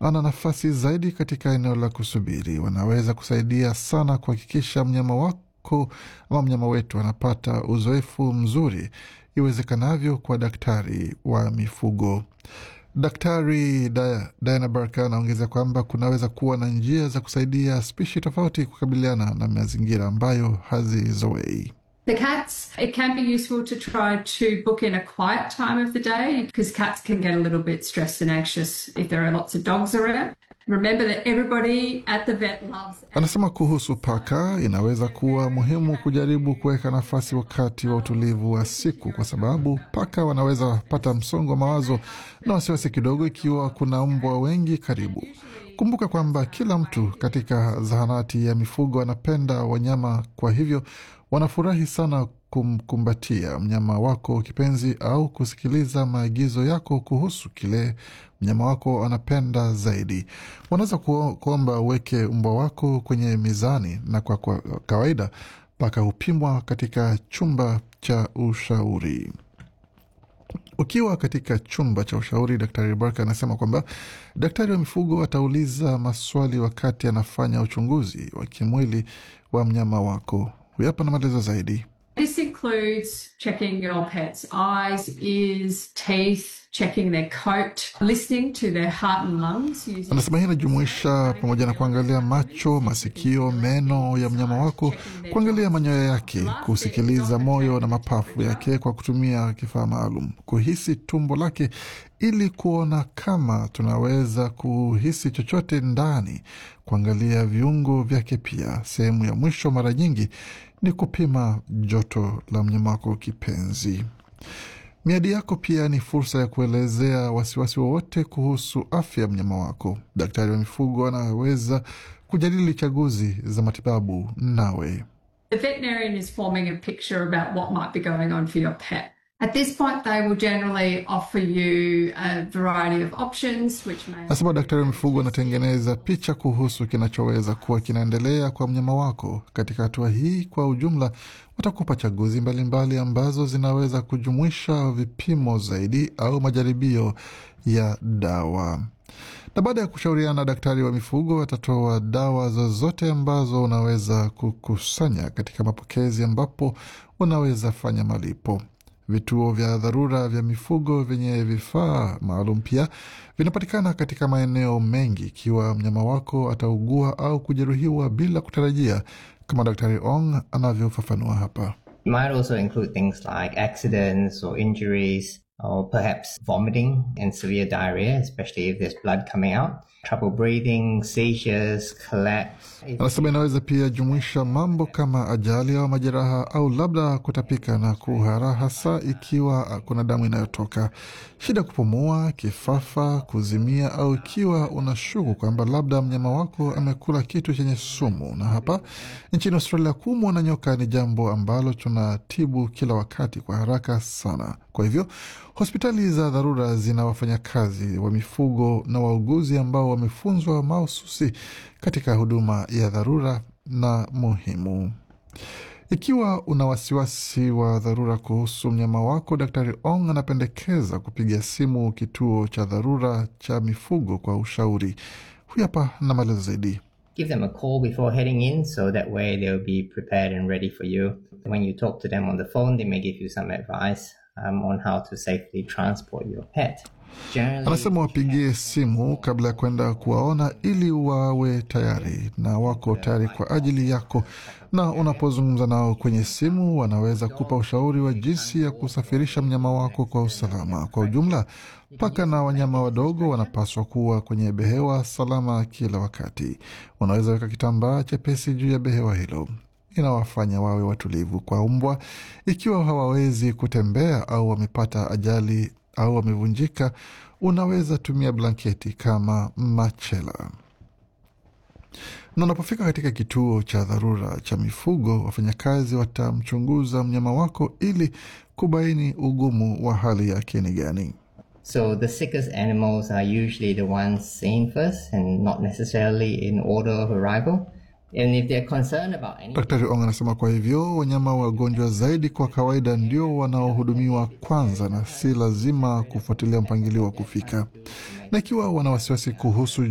ana nafasi zaidi katika eneo la kusubiri. Wanaweza kusaidia sana kuhakikisha mnyama wako ama mnyama wetu anapata uzoefu mzuri iwezekanavyo kwa daktari wa mifugo. Daktari Diana Barker anaongeza kwamba kunaweza kuwa na njia za kusaidia spishi tofauti kukabiliana na mazingira ambayo hazizoei. The cats, it can be useful to try to book in a quiet time of the day because cats can get a little bit stressed and anxious if there are lots of dogs around. Remember that everybody at the vet loves Anasema kuhusu paka, inaweza kuwa muhimu kujaribu kuweka nafasi wakati wa utulivu wa siku, kwa sababu paka wanaweza pata msongo wa mawazo na wasiwasi kidogo ikiwa kuna mbwa wengi karibu. Kumbuka kwamba kila mtu katika zahanati ya mifugo anapenda wanyama, kwa hivyo wanafurahi sana kumkumbatia mnyama wako kipenzi au kusikiliza maagizo yako kuhusu kile mnyama wako anapenda zaidi. Wanaweza kuomba uweke mbwa wako kwenye mizani, na kwa, kwa kawaida paka hupimwa katika chumba cha ushauri. Ukiwa katika chumba cha ushauri, Daktari Barker anasema kwamba daktari wa mifugo atauliza maswali wakati anafanya uchunguzi wa kimwili wa mnyama wako. Huyu hapa na maelezo zaidi. This includes checking your pet's eyes, ears, teeth, checking their coat, listening to their heart and lungs. Using Anasema hii inajumuisha pamoja na kuangalia macho, masikio, meno ya mnyama wako, kuangalia manyoya yake, kusikiliza moyo na mapafu yake kwa kutumia kifaa maalum, kuhisi tumbo lake ili kuona kama tunaweza kuhisi chochote ndani, kuangalia viungo vyake pia. Sehemu ya mwisho mara nyingi ni kupima joto la mnyama wako kipenzi. Miadi yako pia ni fursa ya kuelezea wasiwasi wowote kuhusu afya ya mnyama wako. Daktari wa mifugo anaweza kujadili chaguzi za matibabu nawe. The veterinarian is forming a picture about what might be going on for your pet. At this point, they will generally offer you a variety of options, which may Nasema daktari wa mifugo anatengeneza picha kuhusu kinachoweza kuwa kinaendelea kwa mnyama wako. Katika hatua hii, kwa ujumla, watakupa chaguzi mbalimbali mbali ambazo zinaweza kujumuisha vipimo zaidi au majaribio ya dawa. Na baada ya kushauriana na daktari wa mifugo, atatoa dawa zozote ambazo unaweza kukusanya katika mapokezi ambapo unaweza fanya malipo. Vituo vya dharura vya mifugo vyenye vifaa maalum pia vinapatikana katika maeneo mengi ikiwa mnyama wako ataugua au kujeruhiwa bila kutarajia, kama Daktari Ong anavyofafanua hapa. It might also include things like accidents or injuries, or perhaps vomiting and severe diarrhea, especially if there's blood coming out, trouble breathing, seizures, collapse. Anasema inaweza pia jumuisha mambo kama ajali au majeraha au labda kutapika na kuhara, hasa ikiwa kuna damu inayotoka, shida kupumua, kifafa, kuzimia, au ikiwa unashuku kwamba labda mnyama wako amekula kitu chenye sumu. Na hapa nchini Australia, kuumwa na nyoka ni jambo ambalo tunatibu kila wakati kwa haraka sana. Kwa hivyo hospitali za dharura zina wafanyakazi wa mifugo na wauguzi ambao wamefunzwa mahususi katika huduma ya dharura na muhimu. Ikiwa una wasiwasi wa dharura kuhusu mnyama wako, Daktari Ong anapendekeza kupiga simu kituo cha dharura cha mifugo kwa ushauri. Huyu hapa na maelezo zaidi. Give them a call before heading in so that way they'll be prepared and ready for you. When you talk to them on the phone, they may give you some advice um, on how to safely transport your pet. Generally, Anasema wapigie simu kabla ya kwenda kuwaona ili wawe tayari na wako tayari kwa ajili yako, na unapozungumza nao kwenye simu wanaweza kupa ushauri wa jinsi ya kusafirisha mnyama wako kwa usalama. Kwa ujumla, paka na wanyama wadogo wanapaswa kuwa kwenye behewa salama kila wakati. Unaweza weka kitambaa chepesi juu ya behewa hilo inawafanya wawe watulivu. Kwa mbwa, ikiwa hawawezi kutembea au wamepata ajali au wamevunjika, unaweza tumia blanketi kama machela. Na unapofika katika kituo cha dharura cha mifugo, wafanyakazi watamchunguza mnyama wako ili kubaini ugumu wa hali yake ni gani. So the sickest animals are usually the ones seen first and not necessarily in order of arrival. And if they're concerned about any Daktari Ong anasema kwa hivyo wanyama wagonjwa zaidi kwa kawaida ndio wanaohudumiwa kwanza na si lazima kufuatilia mpangilio wa kufika, na ikiwa wana wasiwasi kuhusu